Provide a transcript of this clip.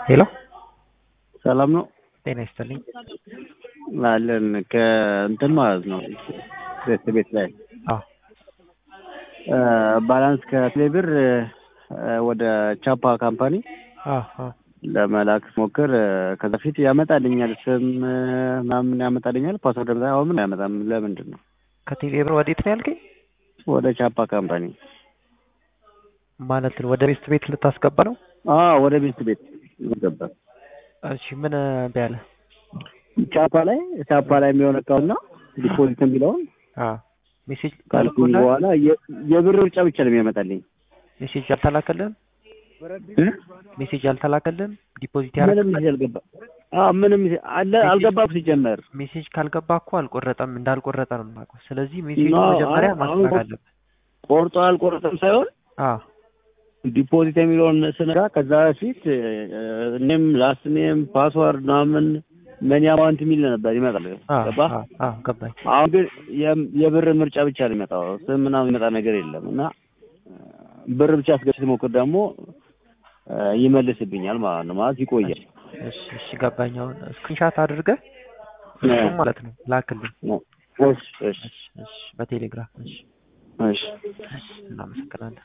ሄሎ ሰላም ነው ጤና ይስጥልኝ። አለን ከእንትን ማለት ነው ቤት ቤት ላይ አዎ ባላንስ ከቴሌብር ወደ ቻፓ ካምፓኒ አዎ አዎ ለመላክ ሞክር ከዛ በፊት ያመጣልኛል ስም ምናምን ያመጣልኛል ፓስወርድ ምናምን አሁን ምን አያመጣም ለምንድን ነው ከቴሌ ብር ወዴት ነው ያልከኝ? ወደ ቻፓ ካምፓኒ ማለት ነው ወደ ቤስት ቤት ልታስገባ ነው? አዎ ወደ ቤት ቤት ገባ እሺ ምን ቢያለ ቻፓ ላይ ቻፓ ላይ የሚሆን እቃውና ዲፖዚት የሚለውን አዎ ሜሴጅ ካልኩኝ በኋላ የ- የብር ብቻ ብቻ ነው የሚያመጣልኝ ሜሴጅ አልተላከልህም? እ? ሜሴጅ አልተላከልህም? ዲፖዚት ምንም ያደረግ ሜሴጅ አልገባ አዎ ምንም ሜሴጅ አለ አልገባም ሲጀመር ሜሴጅ ካልገባ እኮ አልቆረጠም እንዳልቆረጠ ነው የማውቀው። ስለዚህ ሜሴጁ ኖ፣ መጀመሪያ አሁን ማስተካከል እኮ- አለብህ። ቆርጦ አልቆረጠም ሳይሆን አዎ ዲፖዚት የሚለውን ስነጋ ከዛ በፊት እኔም ላስት ኔም ፓስዋርድ ምናምን መኒ አማውንት የሚል ነበር ይመጣል አዎ ገባ አዎ አዎ ገባኝ። አሁን ግን የም- የብር ምርጫ ብቻ ነው የሚመጣው ስም ምናምን የሚመጣ ነገር የለም እና ብር ብቻ አስገብቼ ስሞክር ደግሞ እ፣ ይመልስብኛል ማለት ነው ማለት ይቆያል እሺ እሺ ገባኝ። አሁን ስክሪንሻት አድርገህ እሱም ማለት ነው ላክልኝ። እሺ እሺ እሺ እሺ በቴሌግራም እሺ እሺ እሺ እናመሰግናለን።